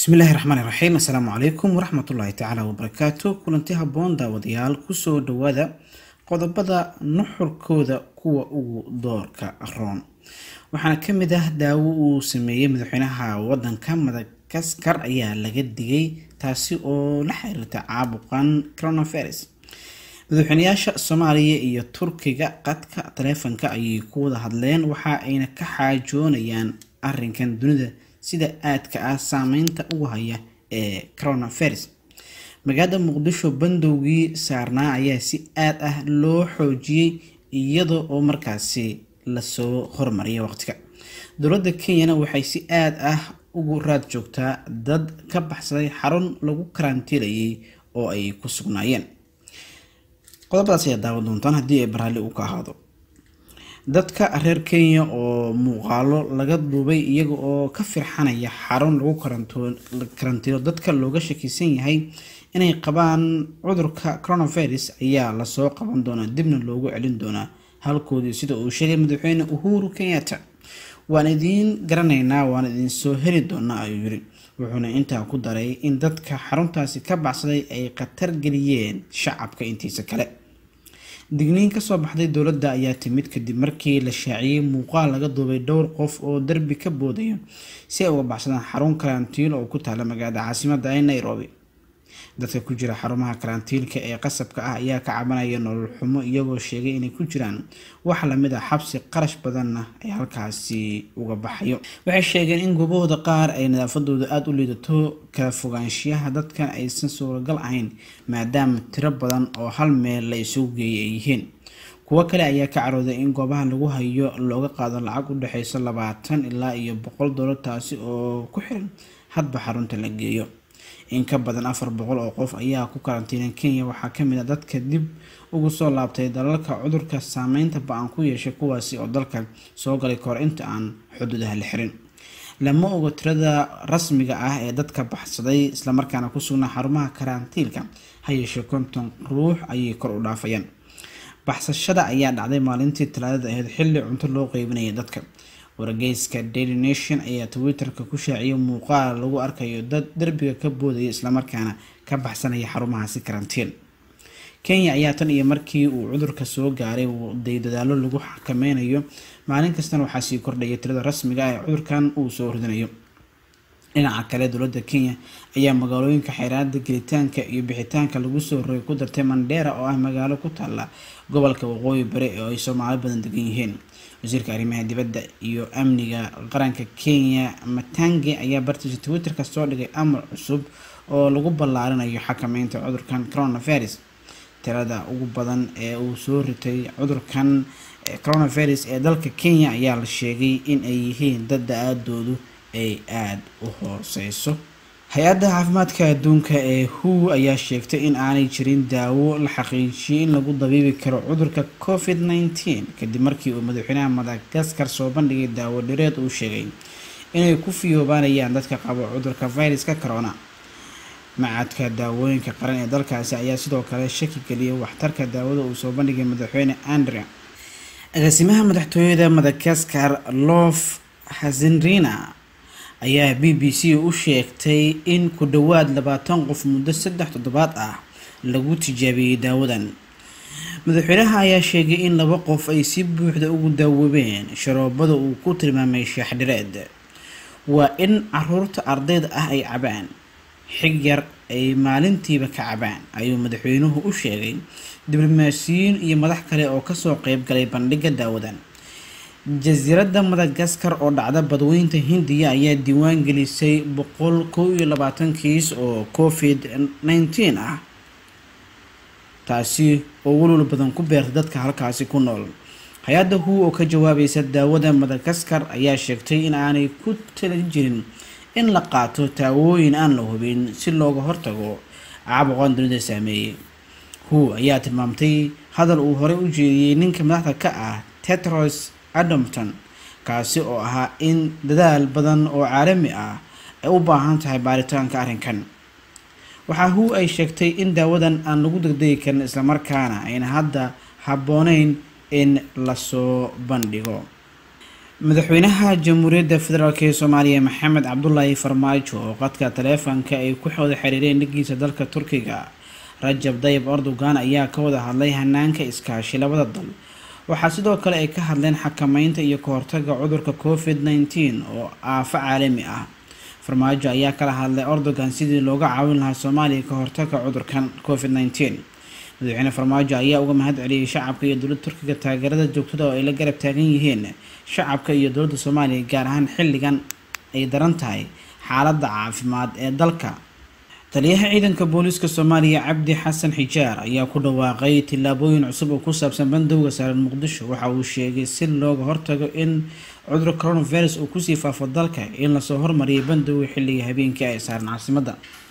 bismillaahi raxmaani raxiim assalaamu calaykum waraxmatullaahi tacaala wabarakaatu kulanti habboon daawadayaal kusoo dhawaada qodobada nuxurkooda kuwa ugu doorka roon waxaana ka mid ah daawo uu sameeyey madaxweynaha wadanka madagaskar ayaa laga digay taasi oo la xiriirta caabuqan coronavirus madaxweynayaasha soomaaliya iyo turkiga qadka taleefanka ayay ku wada hadleen waxa ayna ka xaajoonayaan arinkan dunida sida aadka ah saameynta ugu haya ee coronavirus magaalada muqdisho bandowgii saarnaa ayaa si aad ah loo xoojiyey iyada oo markaasi lasoo hormariyay waqtiga dowladda kenyana waxay si aad ah ugu raad joogtaa dad ka baxsaday xarun lagu karantiilayay oo ay ku sugnaayeen qodobadaas ayaa daawan doontaan haddii ay baraalli uu ka ahaado dadka reer kenya oo muuqaalo laga duubay iyaga oo ka firxanaya xarun lagu karantiilo dadka looga shakisan yahay inay qabaan cudurka coronavirus ayaa lasoo qaban doonaa dibna loogu celin doonaa halkoodii sida uu sheegay madaxweyne uhuru kenyatta waan idiin garanaynaa waan idin soo heli doonaa ayuu yiri wuxuuna intaa ku daray in dadka xaruntaasi ka baxsaday ay khatar geliyeen shacabka intiisa kale digniin kasoo baxday dowladda ayaa timid kadib markii la shaaciyey muuqaal laga duubay dhowr qof oo darbi ka boodaya si ay uga baxsadaan xarun karantiil oo ku taala magaalada caasimada ee nairobi dadka ku jira xarumaha karantiilka ee qasabka ah ayaa ka cabanaya nolol xumo iyagoo sheegay inay ku jiraan wax lamid ah xabsi qarash badanna ay halkaasi uga baxayo waxay sheegeen in goobahooda qaar ay nadaafadooda aada u liidato kala fogaanshiyaha dadkan aysan suuragal ahayn maadaama tiro badan oo hal meel la isugu geeyay ay yihiin kuwo kale ayaa ka carooday in goobaha lagu hayo looga qaado lacag u dhexeyso labaatan ilaa iyo boqol doolar taasi oo ku xiran hadba xarunta la geeyo in ka badan afar boqol oo qof ayaa ku karantiinan kenya waxaa kamid a dadka dib ugu soo laabtay dalalka cudurka saameynta ba-an ku yeeshay kuwaasi oo dalka soo galay kahor inta aan xuduudaha la xirin lama ogo tirada rasmiga ah ee dadka baxsaday islamarkaana ku sugnaa xarumaha karantiilka ha yeeshee konton ruux ayay kor u dhaafayaan baxsashada ayaa dhacday maalintii talaadada ahayd xilli cunto loo qeybinaya dadka wargeyska daily nation ayaa twitter-ka ku shaaciyay muuqaal lagu arkayo dad derbiga ka boodaya islamarkaana ka baxsanaya xarumahaasi karantiin kenya ayaa tan iyo markii uu cudurka soo gaaray day dadaalo lagu xakameynayo maalin kastana waxaa sii kordhaya tirada rasmiga ah ee cudurkan uu soo ridinayo dhinaca kale dowladda kenya ayaa magaalooyinka xeeraada gelitaanka iyo bixitaanka lagu soo rogay ku dartay mandheera oo ah magaalo ku taala gobolka waqooyi bari oo ay soomaali badan degan yihiin wasiirka arrimaha dibadda iyo amniga qaranka kenya matange ayaa bartiisa twitter-ka soo dhigay amar cusub oo lagu ballaarinayo xakameynta cudurkan coronavirus tirada ugu badan ee uu soo ritay cudurkan coronavirus ee dalka kenya ayaa la sheegay in ay yihiin dad da-aadoodu ay aada u hooseyso hay-adda caafimaadka adduunka ee who ayaa sheegtay in aanay jirin daawo la xaqiijiyay in lagu dabiibi karo cudurka covid nneteen kadib markii uu madaxweynaha madagaskar soo bandhigay daawo dhireed uu sheegay inay ku fiyoobaanayaan dadka qabo cudurka viruska corona macadka daawooyinka qaran ee dalkaasi ayaa sidoo kale shaki geliyay waxtarka daawada uu soo bandhigay madaxweyne andrea agaasimaha madaxtooyada madagaskar lof hazenrina ayaa b b c u sheegtay in ku dhowaad labaatan qof muddo saddex toddobaad ah lagu tijaabiyey daawadan madaxweynaha ayaa sheegay in laba qof ay si buuxda ugu daawoobeen sharoobada uu ku tilmaamay shaaxdhireed waa in caruurta ardayda ah ay cabaan xig yar ay maalintiiba ka cabaan ayuu madaxweynuhu u sheegay diblomaasiyiin iyo madax kale oo kasoo qeyb galay bandhigga daawadan jasiiradda madagaskar oo dhacda badweynta hindiya ayaa diiwaan gelisay boqol kow iyo labaatan kiis oo covid nneteen ah taasi oo walwal badan ku beertay dadka halkaasi ku nool hay-adda hu oo ka jawaabaysa daawada madagaskar ayaa sheegtay in aanay ku tala jirin in la qaato taawooyin aan la hubin si looga hortago caabuqan dunida saameeyey hu ayaa tilmaamtay hadal uu horey u jeediyey ninka madaxda ka ah tetros adamton kaasi oo ahaa in dadaal badan oo caalami ah ay u baahan tahay baaritaanka arrinkan waxaa hu ay sheegtay in daawadan aan lagu degdegi karin islamarkaana ayna hadda habbooneyn in lasoo bandhigo madaxweynaha jamhuuriyadda federaalk ee soomaaliya maxamed cabdulaahi farmaajo oo qadka taleefanka ay ku wada xiriireen dhigiisa dalka turkiga rajab dayib erdogan ayaa ka wada hadlay hanaanka iskaashi labada dal waxaa sidoo kale ay ka hadleen xakameynta iyo kahortaga cudurka covid nteen oo aafo caalami ah farmaajo ayaa kala hadlay erdogan sidii looga caawin lahaa soomaaliya ka hortaga cudurkan covid nteen madaxweyne farmaajo ayaa uga mahad celiyey shacabka iyo dowladda turkiga taageerada joogtada oo ay la garab taagan yihiin shacabka iyo dowladda soomaaliya gaar ahaan xilligan ay daran tahay xaaladda caafimaad ee dalka taliyaha ciidanka booliiska soomaaliya cabdi xasan xijaar ayaa ku dhawaaqay tillaabooyin cusub oo ku saabsan bandowga saaran muqdisho waxa uu sheegay si looga hortago in cudurka coronavirus uu kusii faafo dalka in lasoo hormariyay bandowga xilliga habeenkii ay saaran caasimadda